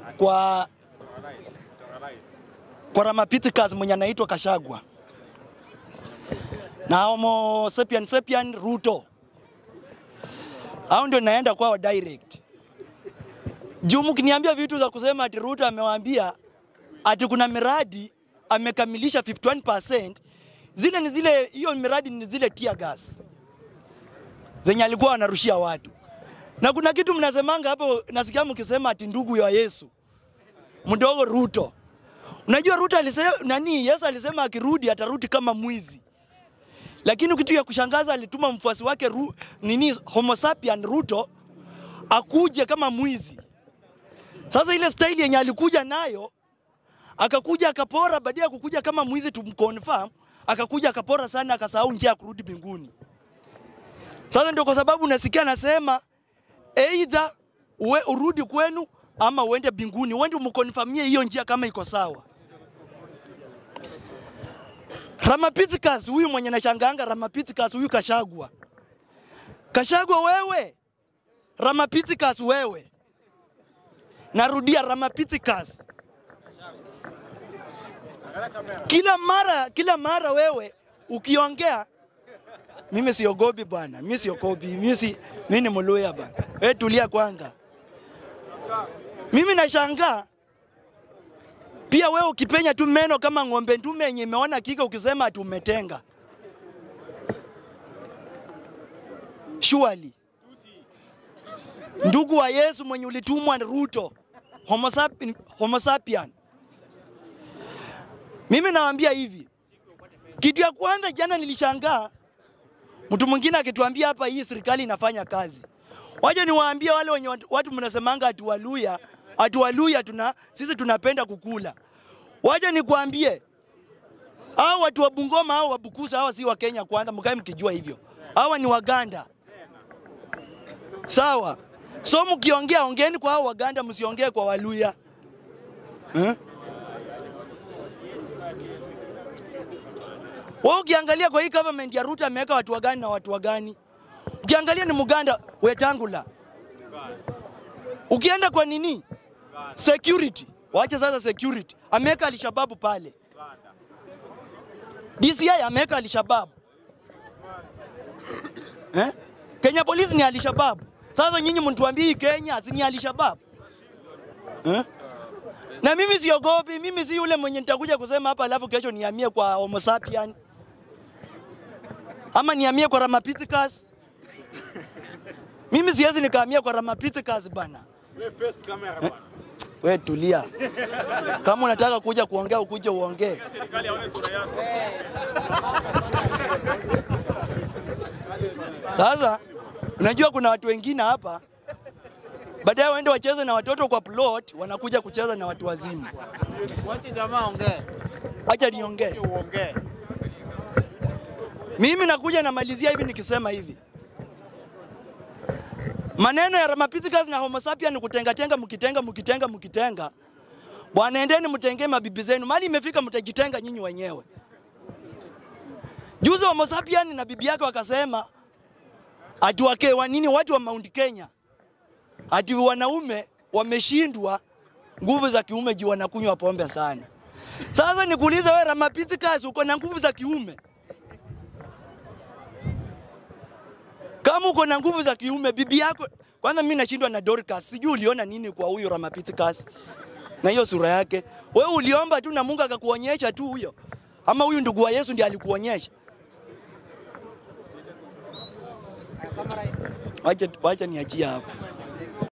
kwa kwa Ramapithecus mwenye anaitwa Kashagwa na Homo sapien sapien Ruto, hao ndio naenda kwao direct. Juu mkiniambia vitu za kusema ati Ruto amewaambia ati kuna miradi amekamilisha 51%, zile ni zile, hiyo miradi ni zile tear gas zenye alikuwa anarushia watu. Na kuna kitu mnasemanga hapo, nasikia mkisema ati ndugu ya Yesu mdogo Ruto. Unajua Ruto alisema nani? Yesu alisema akirudi atarudi kama mwizi, lakini kitu ya kushangaza alituma mfuasi wake ru, nini Homo sapien Ruto akuje kama mwizi. Sasa ile staili yenye alikuja nayo akakuja akapora, baada ya kukuja kama mwizi tumconfirm, akakuja akapora sana, akasahau njia ya kurudi mbinguni. Sasa ndio kwa sababu nasikia anasema either uwe urudi kwenu ama uende mbinguni, uende umkonfamie hiyo njia kama iko sawa. Ramapithecus huyu mwenye nachanganga, Ramapithecus huyu Kashagwa, Kashagwa wewe, Ramapithecus wewe, narudia Ramapithecus, kila mara kila mara wewe ukiongea mimi siogopi bwana, mimi siogopi, mimi si mimi ni Mluya bwana. Wewe tulia kwanza. Mimi nashangaa pia wewe ukipenya tu meno kama ng'ombe ndume yenye imeona kika ukisema ati umetenga. Surely. Ndugu wa Yesu mwenye ulitumwa na Ruto, Homo sapien, Homo sapien. Mimi nawaambia hivi, kitu ya kwanza jana nilishangaa mtu mwingine akituambia hapa hii serikali inafanya kazi. Waje niwaambie wale wenye watu, watu mnasemanga ati Waluya, ati Waluya tuna sisi tunapenda kukula. Waje nikwambie hao watu wa Bungoma hao wa Bukusa hawa si wa Kenya kwanza, mkae mkijua hivyo. Hawa ni Waganda. Sawa. So mkiongea ongeeni kwa hao Waganda, msiongee kwa Waluya. Eh? Wewe ukiangalia kwa hii government ya Ruto ameweka watu wagani na watu wagani? Ukiangalia ni Muganda Wetangula. Ukienda kwa nini? Security. Waache sasa security. Ameweka Alshababu pale. DCI ameweka Alshababu. Eh? Kenya Police ni Alshababu. Sasa nyinyi mnituambie hii Kenya si ni Alshababu? Eh? Na mimi siogopi, mimi si yule mwenye nitakuja kusema hapa alafu kesho nihamie kwa Homo sapien ama nihamie kwa Ramapithecus. Mimi siwezi nikahamia kwa Ramapithecus bana. Eh, We tulia. Kama unataka kuja kuongea ukuje uongee. Sasa unajua kuna watu wengine hapa baadaye waende wacheze na watoto kwa plot, wanakuja kucheza na watu wazima. Wacha jamaa ongee. Acha niongee. Uongee. Mimi nakuja namalizia hivi nikisema hivi, maneno ya Ramapithecus na Homo sapien ni kutengatenga, mkitenga mkitenga mkitenga. Bwana, endeni mtengee mabibi zenu, mali imefika mtajitenga nyinyi wenyewe. Juzi Homo sapien na bibi yake wakasema ati wake wa nini, watu wa Mount Kenya ati wanaume wameshindwa nguvu za kiume juu wanakunywa pombe sana. Sasa nikuulize wewe, Ramapithecus, uko na nguvu za kiume? Kama uko na nguvu za kiume, bibi yako kwanza, mimi nashindwa na Dorcas, sijui uliona nini kwa huyo Ramapithecus na hiyo sura yake. Wewe uliomba tu na Mungu akakuonyesha tu huyo, ama huyu ndugu wa Yesu ndiye alikuonyesha? Wacha wacha niachie hapo.